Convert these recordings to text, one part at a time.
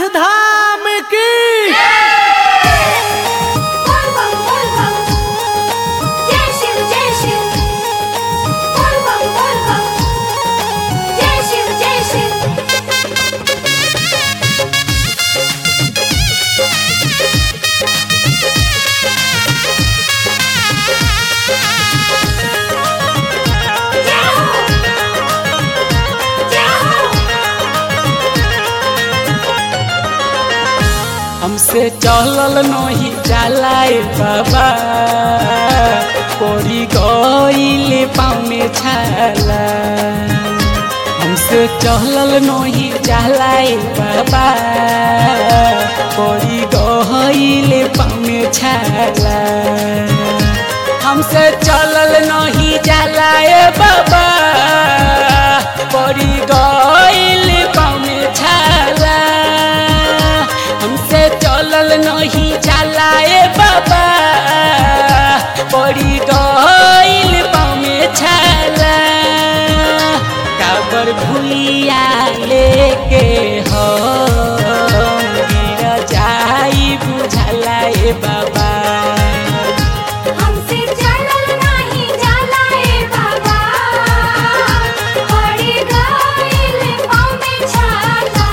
धाम की बोल बम बोल बम जय शिव जय शिव बोल बम बोल बम जय शिव जय शिव जय हो जय हो हमसे चलल नहीं चलाए बाबा पड़ी गईल पाँव में छाला हमसे चलल नहीं चलाए बाबा पड़ी गईल पाँव में छाला हमसे चलल नहीं चलाए बाबा पड़ी गईल पाँव में छाला हमसे चलल नहीं चलाए बाबा पड़ी गईल पाँव में छाला काबर भूलिया लेके हो गिर जाई बुझला ए बाबा हमसे चलल नाही जाला ए बाबा पड़ी गइल पाँव में छाला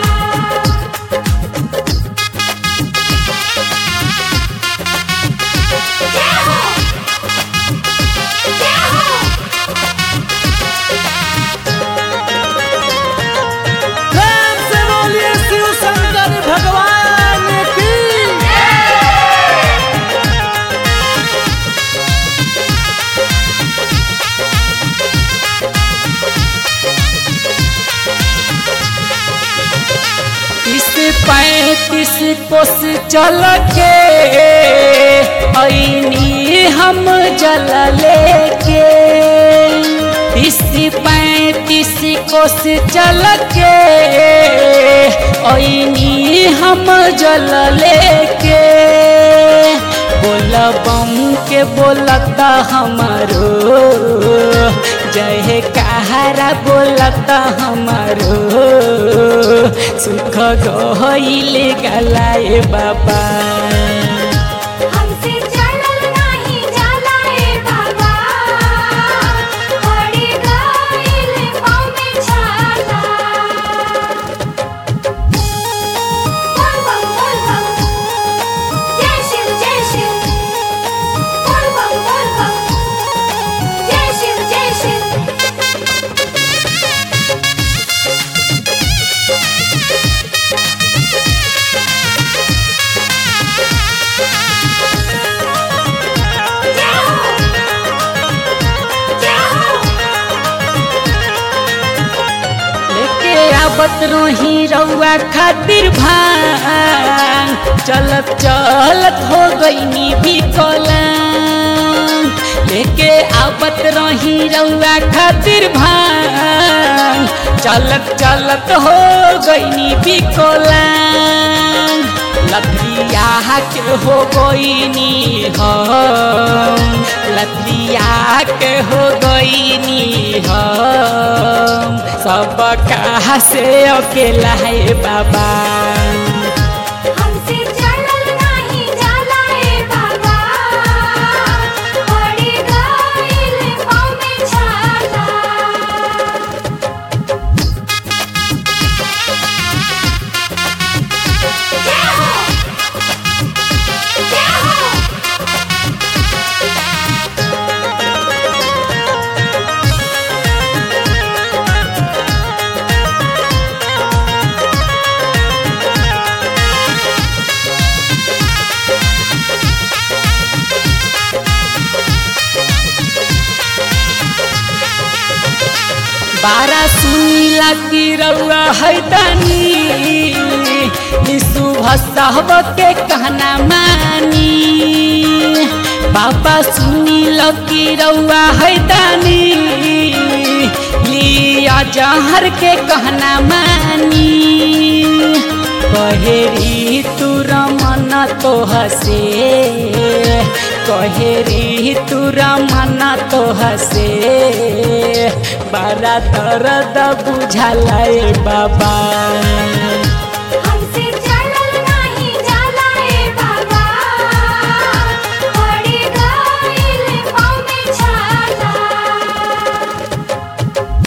जय हो जय हो प्रेम से बोलिए शिव शंकर भगवान की तीस पैंतीस कोस चल के ऐनी हम जल लेके तीस पैंतीस कोस चल के ऐनी हम जल लेके बोल बम के बोलता हमारो जय कहारा बोलता हमारो सुख गईल गलाए बाबा हमसे चलल नाही जाला ए बाबा पड़ी गइल पाँव में छाला बोल बम बोल बम जय शिव जय शिव बोल बम बोल बम जय शिव जय शिव जय हो जय हो लेके आवत रही रउआ खातिर भांग चलत चलत हो गईनी विकलांग लेके आवत रही रउआ खातिर भांग चलत चलत हो गईनी विकलांग लथरिया के हो गईनी हम लथरिया के हो गईनी हम सब कहा से अकेला है बाबा हमसे चलल नाही जाला ए बाबा पड़ी गइल पाँव में छाला जय हो जय हो बारा सुनीला की रउआ है दानी यीशु भसहब के कहना मानी बाबा सुनील की रउआ है दानी लिया जहर के कहना मानी कहेरी तू रमन तो हसे कहेरी तू रमन तो हसे बारा दर्द बुझाला ए बाबा